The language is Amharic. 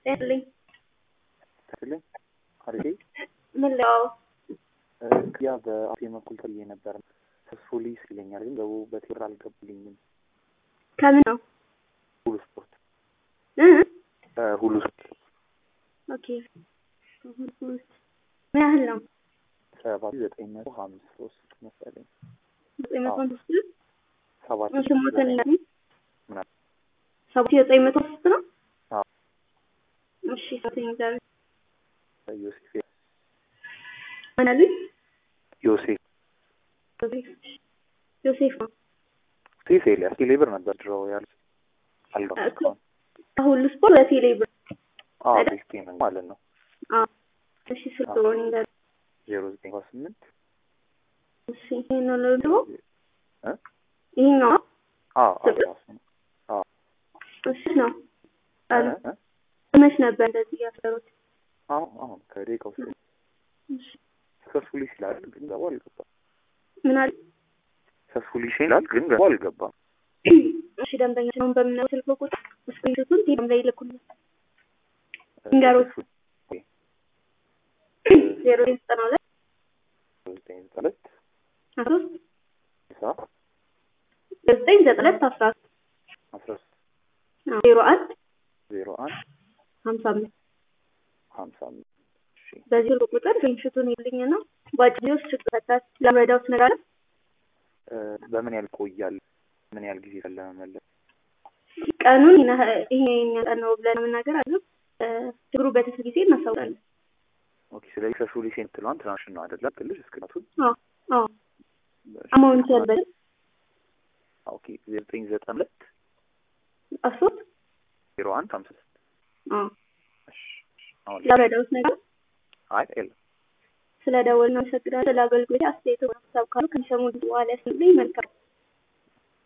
ያለኝ ትክክለኝ አሪፍ ምን ለው ያ በአፌ በኩል ተብዬ ነበር ተስፎሊስ ይለኛል፣ ግን ገቡ በቴር አልገቡልኝም። ከምን ነው ሁሉ ስፖርት እ ሁሉ ስፖርት ኦኬ ሁሉ ስፖርት ምን ያህል ነው? ሰባት ዘጠኝ መቶ ሀምሳ ሶስት መሰለኝ ዘጠኝ መቶ አምስት ነው። ሰባት ስሞትን ምናምን ሰባት ሺህ ዘጠኝ መቶ አምስት ነው። አዎ። እሺ ሰተኝ ዛሬ ዮሴፍ ምን አሉኝ? ዮሴፍ ዮሴፍ ነው ሴፍ ኤልያስ ቴሌብር ነበር ድሮ ያሉት እኮ አልገባም። ከሁሉ ስፖርት በቴሌ ብር አዎ አይደል? ቤስቴ ነው ማለት ነው። አዎ። እሺ ስልክ ሆን እንዳለ ዜሮ ዘጠኝ ሰባ ስምንት እሺ ይሄን ነው ደግሞ እ ይሄኛው ነው? አዎ አዎ ስልክ? ራሱ ነው። አዎ እሺ ነው አሉ እ? መች ነበር እንደዚህ ያሰሩት? አሁን አሁን ከደቂቃ ውስጥ እሺ ሰክሰስፉሊ ይላል ግን ገባ አልገባም። ምን አለ? ሰክሰስፉሊ ይላል ግን ገባ አልገባም። እሺ ደንበኛ ሲሆን በምናየው ስልክ ቁጥር ስክሪንሾቱን ቴሌግራም ላይ ይልኩልኝ። ንገሩት። ዜሮ ዘጠና ሁለት ዘጠኝ ዘጠኝ ሁለት አስራ ሶስት ስልሳ ዘጠኝ ዘጠና ሁለት አስራ ሶስት አስራ ሶስት አዎ፣ ዜሮ አንድ ዜሮ አንድ ሀምሳ አምስት ሀምሳ አምስት እሺ በዚህ ስልክ ቁጥር ስክሪንሾቱን ይልኝና በአጭር ጊዜ ውስጥ ችግር ፈታት ለመረዳውት ነገር አለ? እ፣ በምን ያህል ቆያል? ምን ያህል ጊዜ ፈለ መመለስ? ቀኑን ይነ- ይሄ የኛ ቀን ነው ብለን መናገር አለ ችግሩ በትርፍ ጊዜ እናሳውቃለን። ኦኬ ስለዚህ ሰክሰስፉሊ ሴንትሏን ትናንሽ ነው አይደለ? ትልሽ እስክናቱን አዎ አዎ አማውንት ያልበል ኦኬ ዜሮ ዘጠኝ ዘጠና ሁለት አስራ ሶስት ዜሮ አንድ ሀምሳ ስድስት አዎ እሺ እሺ። አሁን ለመረዳውት ነገር አይ የለም ስለ ደወል ነው። አመሰግናለሁ። ለአገልግሎት አስተያየት ሀሳብ ካሉ ከሚሰሙ በኋላ ያስፈልኝ መልካም